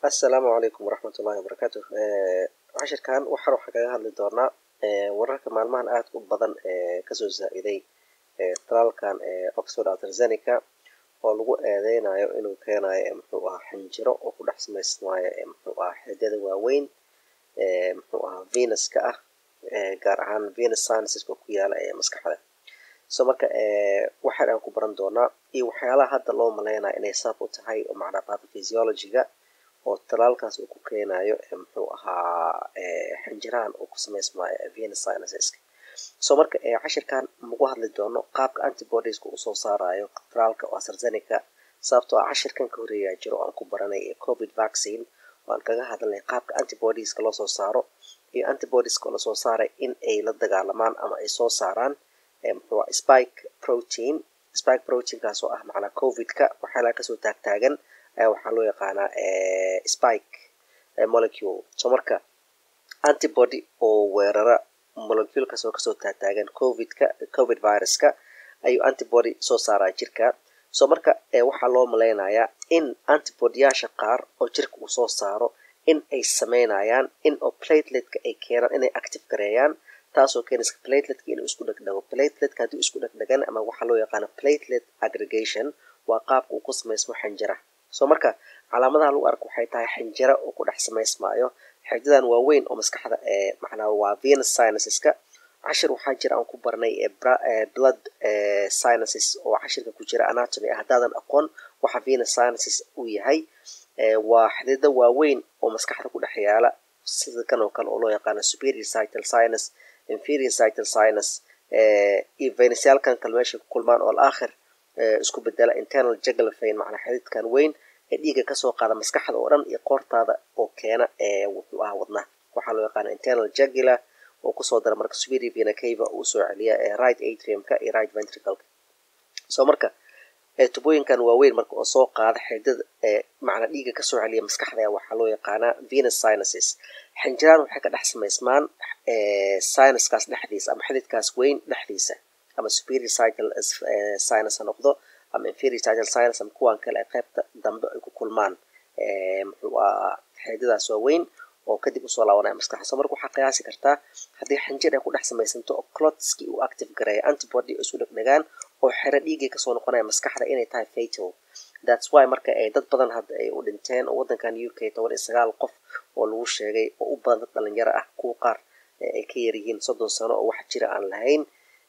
assalaamu calaykum waraxmatullahi wabarakaatu cashirkan waxaan waxaan kaga hadli doonaa wararka maalmahan aadka u badan ee kasoo zaa-iday talaalkan oxford astrazeneca oo lagu eedeynayo inuu keenayo muxuu ahaa xinjiro oo ku dhex samaysmaayo muxuu ahaa xidada waaweyn muxuu ahaa venuska ah gaar ahaan venus scienceska ku yaala ee maskaxda so marka waxaan aan ku baran doonaa iyo waxyaalaha hadda loo maleynayo inay sabab u tahay oo macnaa pathophysiologiga oo talaalkaas uu ku keenayo muxuu ahaa xinjirahan uu ku samaysmaayo venus scienceska so marka cashirkan magu hadli doono qaabka antibodieska uu soo saarayo talaalka oo astrazeneca sababtoo ah cashirkan ka horeeyaa jiro oo aan ku baranay covid vaccine oo aan kaga hadalnay qaabka antibodieska loo soo saaro iyo antibodieska oo lasoo saaray in ay la dagaalamaan ama ay soo saaraan muxuu ah spike protein spike proteinkaas oo ah macnaa covidka waxyaalaha kasoo taagtaagan waxaa loo yaqaanaa spike molecule so marka antibody oo weerara moleculekaas oo kasoo taagtaagan covidka covid viruska ayuu antibody soo saaraa jirka so marka waxaa loo maleynayaa in antibodyyaasha qaar oo jirka uu soo saaro in ay sameynayaan in oo plateletka ay keenaan inay active gareeyaan taasoo keenaysa plateletka inuu isku dhegdhago plateletka haddii isku dhegdhagan ama waxaa loo yaqaana platelet aggregation waa qaabka uu ku samaysmo xinjira so marka calaamadaha lagu arko waxay tahay xinjira oo ku dhex samaysmaayo xididan waaweyn oo maskaxda macnaa waa venus sinuseska cashir waxaa jira aan ku barnay blood sinuses oo cashirka ku jira anatomy ah haddaadan aqoon waxa venus sinuses uu yahay waa xidida waaweyn oo maskaxda ku dhex yaala sida kan oo kale oo loo yaqaano superior cytal sinus inferior cytal sinus iyo venusyaalkan kale meeshay ku kulmaan oo alaakhir isku bedela internal jugular vein macnaa xididkan weyn ee dhiiga kasoo qaada maskaxda oo dhan iyo qoortaada oo keena ee wuxuu ahaa wadnaha waxaa loo yaqaana internal jugular oo kusoo dara marka superior vena cava uu soo celiya ee right atriumka iyo right ventricalka so marka tubooyinkan waaweyn marka oo soo qaada xididada ee macnaa dhiiga kasoo celiya maskaxda waxaa loo yaqaanaa venus sinuses xinjiraan waxay ka dhex samaysmaan sinuskaas dhexdiisa ama xididkaas weyn dhexdiisa ama superior cytal sinus ha noqdo ama inferior cytal sinus ama kuwan kale ee qaybta dambe ay ku kulmaan muxuu ahaa xididadaas waaweyn oo kadib usoo laabanaya maskaxda so marka waxaa qiyaasi kartaa haddii xinjir ay ku dhex samaysanto oo clotski uu active gareeya antibody isu dhegdhegaan oo xero dhiigay kasoo noqonaya maskaxda inay tahay fatal thats why marka ay dad badan hadda ay u dhinteen oo waddankan u k toban iyo sagaal qof oo lagu sheegay oo u badan dad dhalinyaro ah kuwa qaar ay ka yaryihiin soddon sano oo wax jira aan lahayn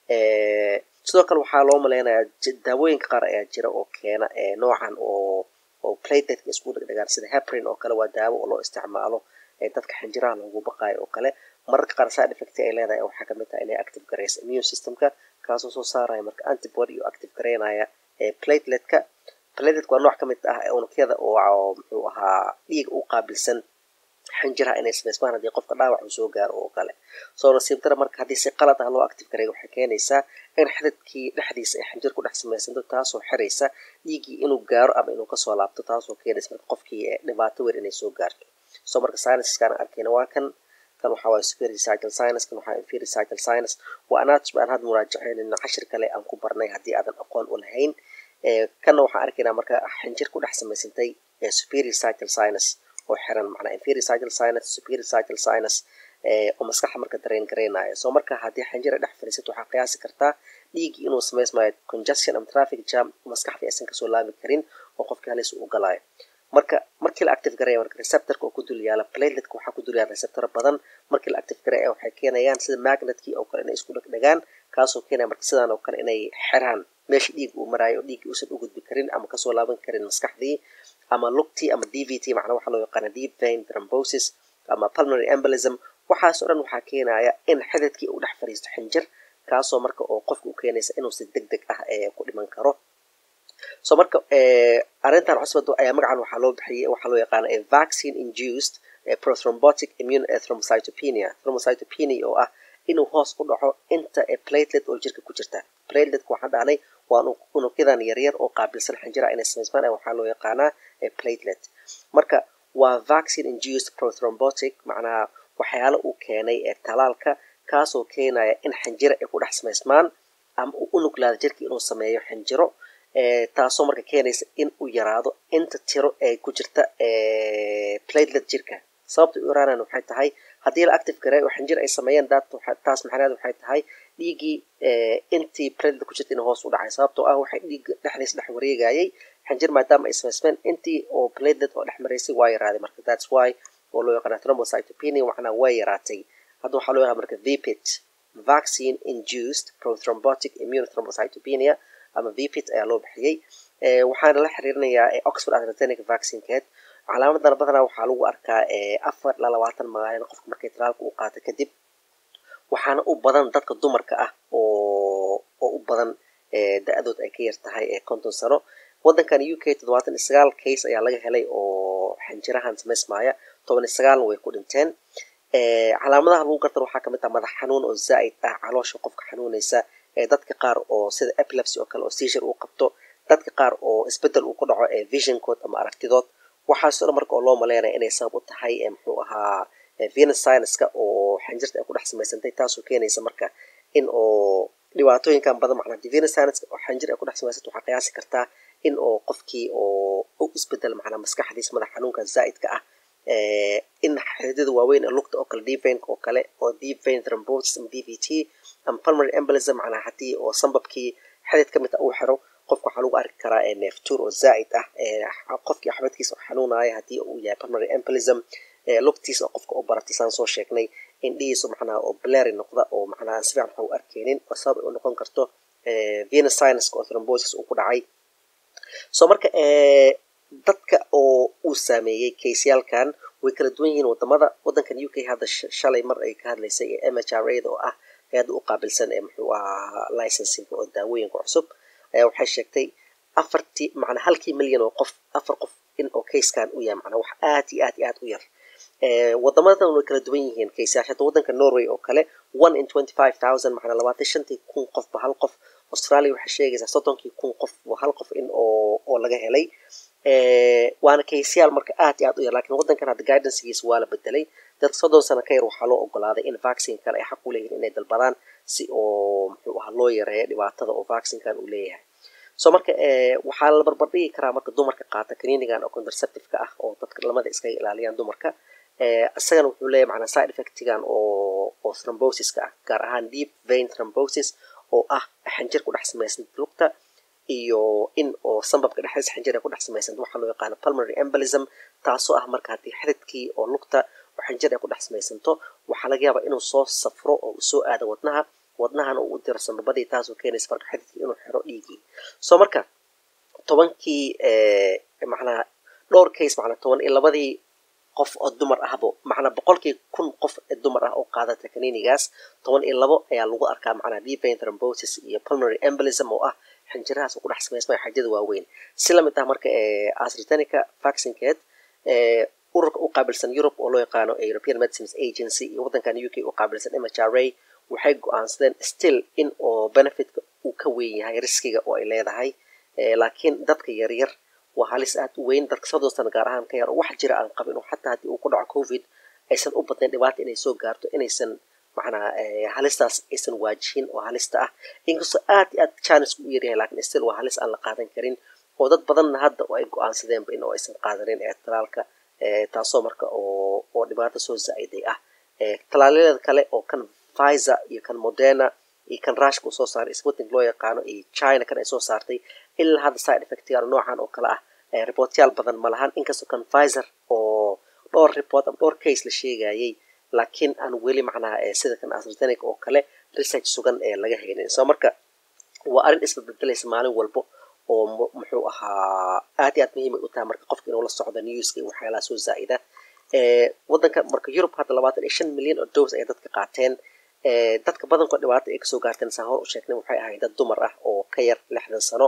sidoo kale waxaa loo maleynayaa daawooyinka qaar ayaa jira oo keena noocan oo oo plateletka isku dhegdhegaan sida hebrin oo kale waa daawo oo loo isticmaalo dadka xinjiraha loogu baqaayo oo kale mararka qaar side effect ay leedahay waxaa kamid tahay inay active gareysa immune systemka kaasoo soo saaraya marka antibody oo active gareynaya plateletka plateletka waa nooc kamid ah unugyada oo muxuu ahaa dhiiga u qaabilsan xinjiraha inay samaysmaan haddii qofka dhaawac uu soo gaaro oo kale soo nasiibtara marka haddii si qalad ah loo active gareeyo waxay keenaysaa in xididkii dhexdiisa ay xinjir ku dhex samaysanto taasoo xiraysa dhiiggii inuu gaaro ama inuu kasoo laabto taasoo keenaysa marka qofkii dhibaato weyn inay soo gaarto so marka sinuskan arkayna waa kan kan waxaa waaya superior cytal sinus kan waxaa inferior cytal sinus waa anatomy aan had muraajaceynayna cashir kale aan ku barnay haddii aadan aqoon u lahayn kanna waxaan arkaynaa marka xinjir ku dhex samaysantay superior cytal sinus oo xiran macnaa inferior cytal sinus superior cytal sinus oo maskaxa marka dareen gareynayo so marka haddii xinjira dhex fadhiisato waxaa qiyaasi kartaa dhiiggii inuu samaysmayo congestion ama traffic jam maskaxdii aysan kasoo laabi karin oo qofkii halis u galaayo marka markii la active gareeya marka receptorka oo ku dul yaala plateletka waxaa ku dul yaala receptor badan markii la active gareeya waxay keenayaan sida magnetkii oo kale inay isku dhegdhegaan kaasoo keenaya marka sidaan oo kale inay xiraan meesha dhiig uu maraayo oo dhiiggii uusan u gudbi karin ama kasoo laaban karin maskaxdii ama lugtii ama d v t macnaa waxaa loo yaqaana deep vein thrombosis ama pulmonary embolism waxaasoo dhan waxaa keenaya in xididkii uu dhex fadhiisto xinjir kaasoo marka oo qofka u keenaysa inuu si deg deg ah ku dhiman karo so marka arrintan cusbad ayaa magacan waxaa loo bixiyay waxaa loo yaqaana vaccine induced prothrombotic immune thrombocytopenia thrombocytopenia oo ah inuu hoos u dhaco inta platelet oo jirka ku jirta plateletka waxaan dhahnay waa unugyadan yaryar oo qaabilsan xinjira inay samaysmaan waxaa loo yaqaanaa platelet marka waa vaccine induced prothrombotic macnaha waxyaalo uu keenay ee talaalka kaasoo keenaya in xinjiro ay ku dhex samaysmaan ama uu unuglaada jirka inuu sameeyo xinjiro taasoo marka keenaysa in uu yaraado inta tiro ee ku jirta platelet jirka sababta u yaraanayan waxay tahay haddii la active gareeyo oo xinjir ay sameeyeen taas macnaheed waxay tahay dhiiggii intii platelet ku jirta in hoos u dhacay sababtoo ah waxay dhiigga dhexdiisa dhex wareegayay xinjir maadaama ay samaysmeen intii oo platelet oo dhex maraysay waa yaraaday marka that's why oo loo yaqaana thrombocytopenia macnaa way yaraatay hadda waxaa loo yaqaan marka vpit vaccine induced prothrombotic immune thrombocytopenia ama vpit ayaa loo bixiyey waxaana la xiriirinayaa oxford astrazeneca vaccinekeed calaamadan badanaa waxaa lagu arkaa afar ilaa labaatan maalin qofka markay talaalka u qaata kadib waxaana u badan dadka dumarka ah oo oo u badan da-dood ay ka yar tahay konton sano waddankan u k toddobaatan iyo sagaal case ayaa laga helay oo xinjirahan samaysmaaya toban iyo sagaalna way ku dhinteen calaamadaha lagu gartan waxaa kamid ah madax xanuun oo zaa'id ah caloosha qofka xanuunaysa dadka qaar oo sida epilepsy oo kale oo seizure uu qabto dadka qaar oo isbedel uu ku dhaco visionkood ama aragtidood waxaasoo dhan marka oo loo maleynaya inay sabab u tahay muxuu ahaa venus sinuska oo xinjirta ay ku dhex samaysantay taasoo keenaysa marka in oo dhibaatooyinkan badan macnaa venus sinuska oo xinjir ay ku dhex samaysanta waxaa qiyaasi kartaa in oo qofkii oo u isbedel macnaa maskaxdiisa madax xanuunka zaa'idka ah in xididada waaweyn ee lugta oo kale deep vein oo kale oo deep vein thrombosis ama dvt ama pulmonary embolism macnaa haddii oo sambabkii xidid ka mid ah uu xiro qofka waxaa lagu arki karaa neeftuur oo zaa'id ah qofkii axbadkiisa oo xanuunaya haddii uu yahay pulmonary embolism lugtiisa oo qofka oo baratay saan soo sheegnay indhihiisa macnaha oo blary noqda oo macnaha si fiican waxa u arkeenin oo sabab ay u noqon karto venus sinuska oo thrombosis uu ku dhacay so marka dadka oo uu saameeyey kaysyaalkan way kala duwan yihiin wadamada waddankan u k hadda shalay mar ay ka hadlaysay ee m h r a da oo ah hay-adda u qaabilsan ee muxuu ahaa licensinga oo daawooyinka cusub ayaa waxay sheegtay afartii macnaa halkii milyan oo qof afar qof in oo kayskan u yahay macnaa wax aad iyo aad iyo aad u yar wadamadan way kala duwan yihiin kaysayaasha hadda waddanka norway oo kale one in twenty five thousand macnaa labaatan shantii kun qofba hal qof australia waxay sheegaysaa soddonkii kun qof hal qof in oo oo laga helay waana kaysayaal marka aad iyo aad u yar lakin waddankan hadda guidancegiisa waa la bedelay dadka soddon sano ka yar waxaa loo ogolaaday in vaccine kale ay xaq u leeyihin inay dalbadaan si oo muxuu ahaa loo yareeyo dhibaatada oo vaccinekan uu leeyahay so marka waxaa la barbardhigi karaa marka dumarka qaata kaniinigan oo contraceptiveka ah oo dadka lamada iskaga ilaaliyaan dumarka isagana wuxuu leeyahy macnaa side effectigan oo oo thrombosiska ah gaar ahaan deep vein thrombosis oo ah xinjir ku dhex samaysan lugta iyo in oo sambabka dhexdiisa xinjir ay ku dhex samaysan waxaa loo yaqaano pulmonary embolism taasoo ah marka haddii xididkii oo lugta oo xinjir ay ku dhex samaysanto waxaa laga yaabaa inuu soo safro oo uu soo aado wadnaha wadnahana uu u diro sambabadii taasoo keenaysa marka xididkii inuu xiro dhiigii so marka tobankii macnaha dhowr case macnaa toban iyo labadii qof oo dumar ahbo macnaa boqolkii kun qof ee dumar ah oo qaadata kaniinigaas toban iyo labo ayaa lagu arkaa macnaa deep vein thrombosis iyo pulmonary embolism oo ah xinjirahaas ku dhex samaysmaya xajada waaweyn si lamid ah marka astrazeneca vaccinekeed ururka u qaabilsan europe oo loo yaqaano european medicines agency iyo waddankan u k u qaabilsan m h r a waxay go-aansadeen still in oo benefitka uu ka weyn yahay riskiga oo ay leedahay laakiin dadka yaryar waa halis aad u weyn dadka soddon sano gaar ahaan ka yar oo wax jira aan qabin oo xataa haddii uu ku dhaco covid aysan u badnayn dhibaata inay soo gaarto inaysan macnaa halistaas aysan waajihin oo halista ah inkastoo aad iyo aad janisku u yaryahay lakin still waa halis aan la qaadan karin oo dad badanna hadda oo ay go-aansadeenba in oo aysan qaadanin ee talaalka taasoo marka oo oo dhibaato soo zaa-iday ah talaaladeeda kale oo kan pfizer iyo kan moderna iyo kan rushka uu soo saaray sputnik loo yaqaano iyo china kan ay soo saartay ilaa hadda side effectyaal noocan oo kale ah reportyaal badan ma lahan inkastoo kan pfizer oo dhowr report ama dhowr case la sheegayay laakiin aan weli macnaha sida kan astrazeneca oo kale research sugan ee laga haynin so marka waa arrin isbadbedelaysa maalin walbo oo muxuu ahaa aad iyo aad muhiimay u tahay marka qofka inuu la socdo newska iyo waxyaalaha soo zaa'ida waddanka marka yurub hadda labaatan iyo shan milyan oo dose ayay dadka qaateen dadka badankood dhibaato ay kasoo gaarteen saan hor u sheegnay waxay ahayd dad dumar ah oo ka yar lixdan sano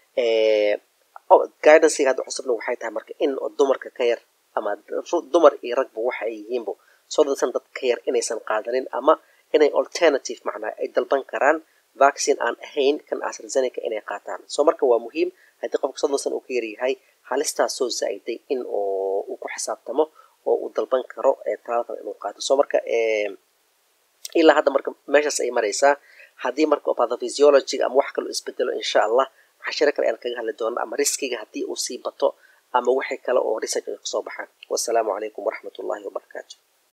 guidancega hadda cusubna waxay tahay marka in dumarka ka yar ama dumar iyo ragba waxa ay yihiinba soddon san dad ka yar inaysan qaadanin ama inay alternative macnaa ay dalban karaan vaccine aan ahayn kan astrazeneca inay qaataan so marka waa muhiim haddii qofka soddon san uu ka yaryahay halistaas soo zaa-iday in oo uu ku xisaabtamo oo uu dalban karo talaalkan inuu qaato so marka ilaa hadda marka meeshaas ay maraysaa haddii marka pathophysiology ama wax kaloo isbedelo insha allah cashiro kale ayaan kaga hadli doonaa ama riskiga haddii uu sii bato ama wixii kale oo research ay kusoo baxaan wassalaamu calaykum waraxmatullahi wabarakatu